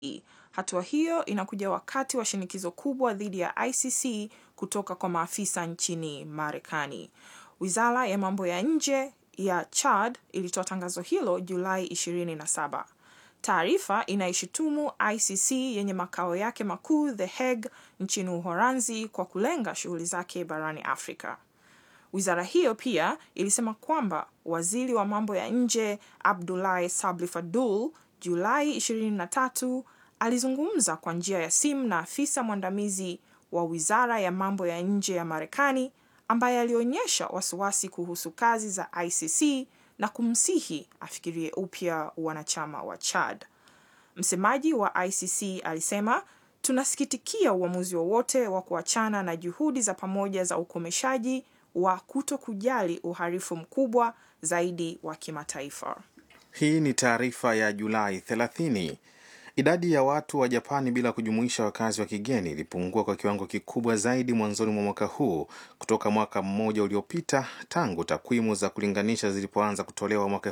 Hatua hiyo inakuja wakati wa shinikizo kubwa dhidi ya ICC kutoka kwa maafisa nchini Marekani. Wizara ya mambo ya nje ya Chad ilitoa tangazo hilo Julai 27. Taarifa inaishutumu ICC yenye makao yake makuu The Hague nchini Uholanzi kwa kulenga shughuli zake barani Afrika. Wizara hiyo pia ilisema kwamba waziri wa mambo ya nje Abdoulaye Sabli Fadul Julai 23 alizungumza kwa njia ya simu na afisa mwandamizi wa wizara ya mambo ya nje ya Marekani ambaye alionyesha wasiwasi kuhusu kazi za ICC na kumsihi afikirie upya wanachama wa Chad. Msemaji wa ICC alisema, tunasikitikia uamuzi wowote wa kuachana na juhudi za pamoja za ukomeshaji wa kuto kujali uhalifu mkubwa zaidi wa kimataifa. Hii ni taarifa ya Julai 30. Idadi ya watu wa Japani bila kujumuisha wakazi wa kigeni ilipungua kwa kiwango kikubwa zaidi mwanzoni mwa mwaka huu kutoka mwaka mmoja uliopita tangu takwimu za kulinganisha zilipoanza kutolewa mwaka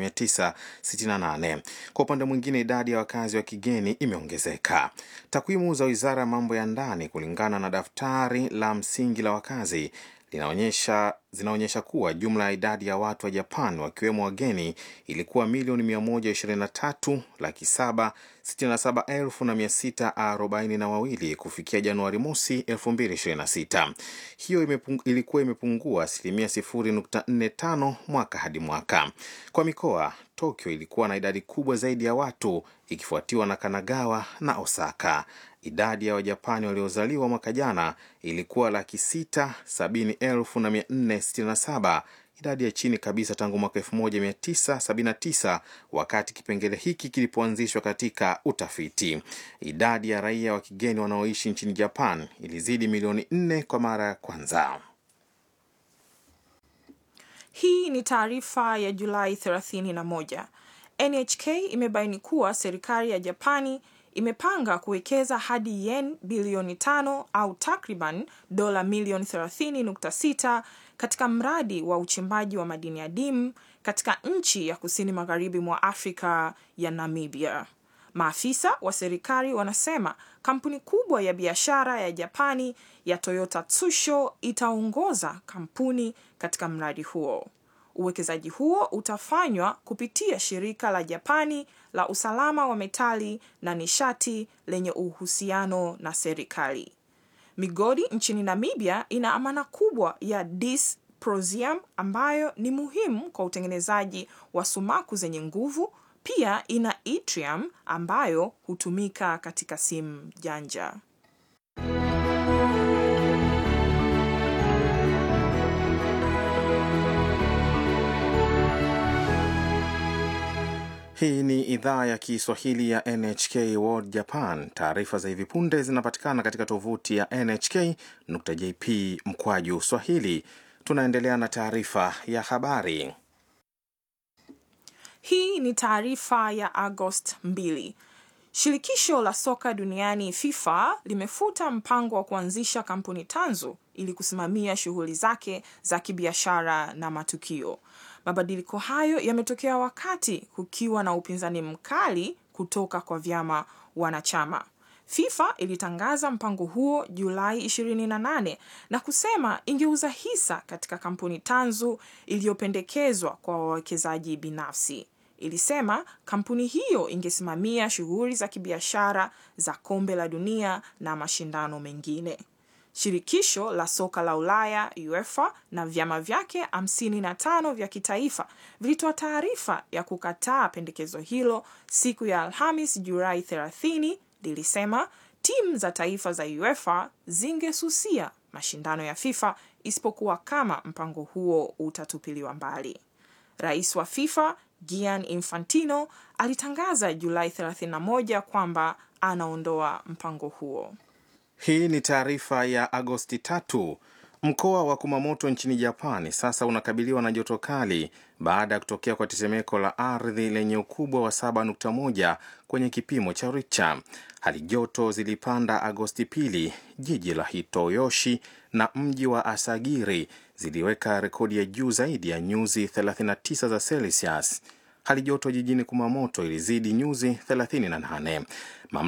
1968. Kwa upande mwingine, idadi ya wakazi wa kigeni imeongezeka. Takwimu za Wizara ya Mambo ya Ndani kulingana na daftari la msingi la wakazi linaonyesha zinaonyesha kuwa jumla ya idadi ya watu wa Japan wakiwemo wageni ilikuwa milioni 123 laki 7 67 elfu na 642 kufikia Januari mosi 2026. Hiyo imepung, ilikuwa imepungua asilimia 0.45 mwaka hadi mwaka. Kwa mikoa, Tokyo ilikuwa na idadi kubwa zaidi ya watu ikifuatiwa na Kanagawa na Osaka. Idadi ya Wajapani waliozaliwa mwaka jana ilikuwa laki sita sabini elfu na mia nne sitini na saba, idadi ya chini kabisa tangu mwaka 1979 wakati kipengele hiki kilipoanzishwa katika utafiti. Idadi ya raia wa kigeni wanaoishi nchini Japan ilizidi milioni nne kwa mara ya kwanza. Hii ni taarifa ya Julai 31. NHK imebaini kuwa serikali ya Japani imepanga kuwekeza hadi yen bilioni tano au takriban dola milioni 30.6 katika mradi wa uchimbaji wa madini adimu katika nchi ya kusini magharibi mwa Afrika ya Namibia. Maafisa wa serikali wanasema kampuni kubwa ya biashara ya Japani ya Toyota Tsusho itaongoza kampuni katika mradi huo. Uwekezaji huo utafanywa kupitia shirika la Japani la usalama wa metali na nishati lenye uhusiano na serikali. Migodi nchini Namibia ina amana kubwa ya dysprosium ambayo ni muhimu kwa utengenezaji wa sumaku zenye nguvu. Pia ina yttrium ambayo hutumika katika simu janja. Hii ni idhaa ya Kiswahili ya NHK World Japan. Taarifa za hivi punde zinapatikana katika tovuti ya nhk.jp mkwaju swahili. Tunaendelea na taarifa ya habari. Hii ni taarifa ya Agost 2. Shirikisho la soka duniani FIFA limefuta mpango wa kuanzisha kampuni tanzu ili kusimamia shughuli zake za kibiashara na matukio. Mabadiliko hayo yametokea wakati kukiwa na upinzani mkali kutoka kwa vyama wanachama. FIFA ilitangaza mpango huo Julai 28 na kusema ingeuza hisa katika kampuni tanzu iliyopendekezwa kwa wawekezaji binafsi. Ilisema kampuni hiyo ingesimamia shughuli za kibiashara za kombe la dunia na mashindano mengine. Shirikisho la soka la Ulaya UEFA na vyama vyake 55 vya kitaifa vilitoa taarifa ya kukataa pendekezo hilo siku ya Alhamis Julai 30. Lilisema timu za taifa za UEFA zingesusia mashindano ya FIFA isipokuwa kama mpango huo utatupiliwa mbali. Rais wa FIFA Gianni Infantino alitangaza Julai 31 kwamba anaondoa mpango huo. Hii ni taarifa ya Agosti tatu. Mkoa wa Kumamoto nchini Japani sasa unakabiliwa na joto kali baada ya kutokea kwa tetemeko la ardhi lenye ukubwa wa 7.1 kwenye kipimo cha Richter. Hali joto zilipanda Agosti pili. Jiji la Hitoyoshi na mji wa Asagiri ziliweka rekodi ya juu zaidi ya nyuzi 39 za Celsius. Hali joto jijini Kumamoto ilizidi nyuzi 38.